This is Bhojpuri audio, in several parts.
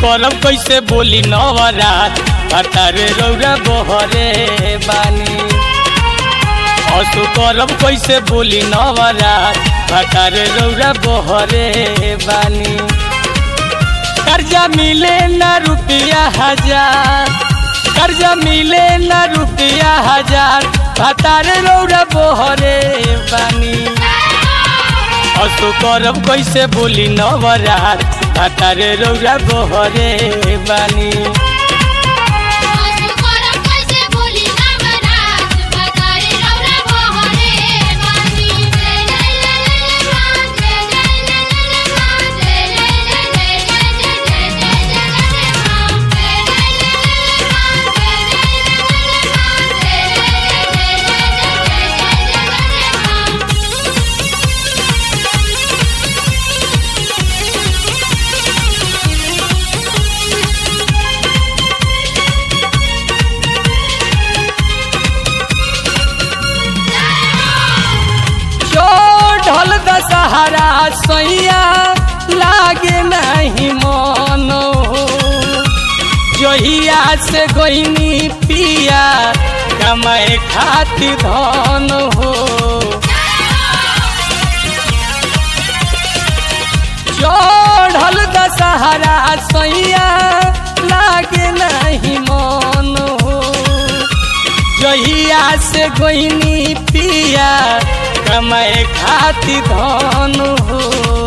करब कैसे बोली नवरात भतारे रौरा बहरे बानी असु करब कैसे बोली नवरात भतारे रौरा बहरे बानी कर्जा मिले न रुपया हजार कर्जा मिले न रुपया हजार भतारे रौरा बहरे बानी असु करब कैसे बोली नवरात भतारे रौरा बहरे बानी आसु करब कैसे बोली नवरात भतारे रौरा बहरे बानी जय जय जय मां जय जय जय मां जय जय जय जय जय जय मां जय जय जय मां जय जय जय मां जय जय जय जय जय मां चढ़ल दशहरा सैया लागे नहीं मन जहिया से गोइनी पिया कमाए खातिर धन हो चढ़ल दशहरा सैया लागे नहीं मन हो जहिया से गोइनी पिया कमाए खातिर धन हो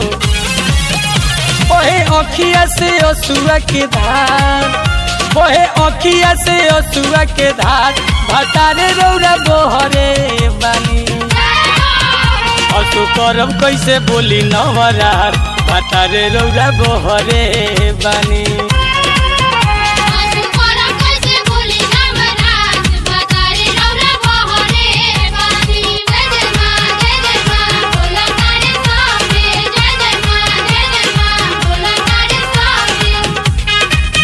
ओहे अखिया से असुआ के धार ओहे अखिया से असुआ के धार भतारे रौरा बहरे बानी असु करब कैसे बोली नवरात भतारे रौरा बहरे बानी आसु करब कैसे बोली नवरात भतारे रौरा बहरे बानी जय जय मां जय जय मां बोला तारे सामने जय जय मां जय जय मां बोला तारे सामने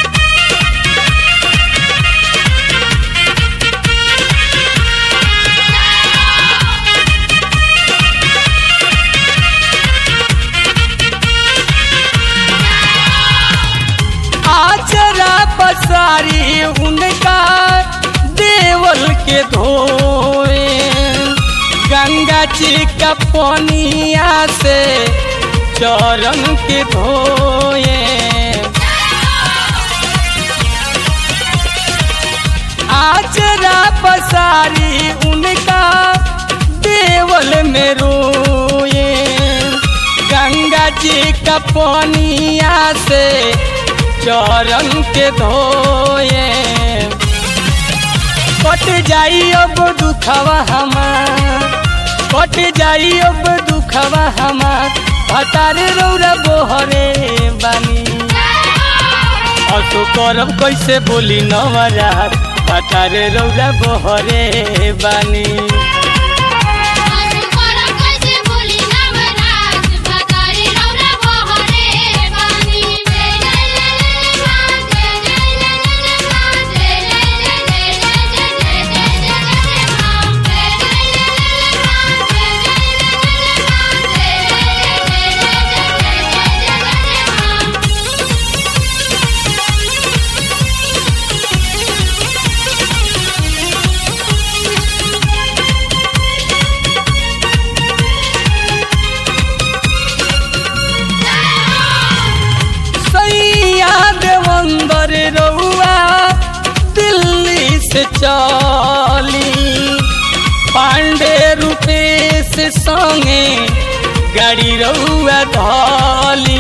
आचरा पसारी उनका देवल के धोए गंगा जी का पनिया से चरण के धोए आचरा पसारी उनका देवल में रोए गंगा जी का पनिया से चरण के धोए कट जाई अब दुखवा हमार कट जाई अब दुखवा हमार भतारे रौरा बोहरे बानी असो करब कैसे बोली नवरात भतारे रौरा बोहरे बानी आसु करब कैसे बोली नवरात भतारे रौरा बहरे बानी जय जय जय मां जय जय जय मां जय जय जय जय जय मां जय जय जय मां जय जय जय मां जय जय जय जय मां सैया देवंदर रउआ दिल्ली से चली पांडे रूपेश संगे गाड़ी रउआ धली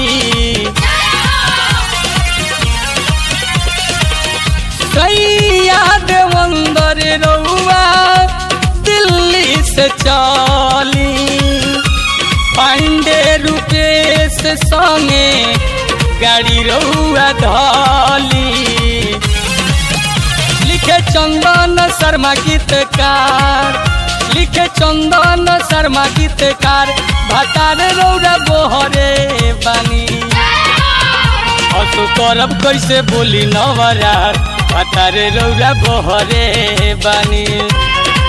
सैया देवंदर रउआ दिल्ली से चली पांडे रूपेश संगे गाड़ी रउआ धली लिखे चंदन शर्मा गीतकार लिखे चंदन शर्मा गीतकार भतार रौरा बोहरे बानी असु करब कैसे बोली नवरात भतारे रौरा बोहरे बानी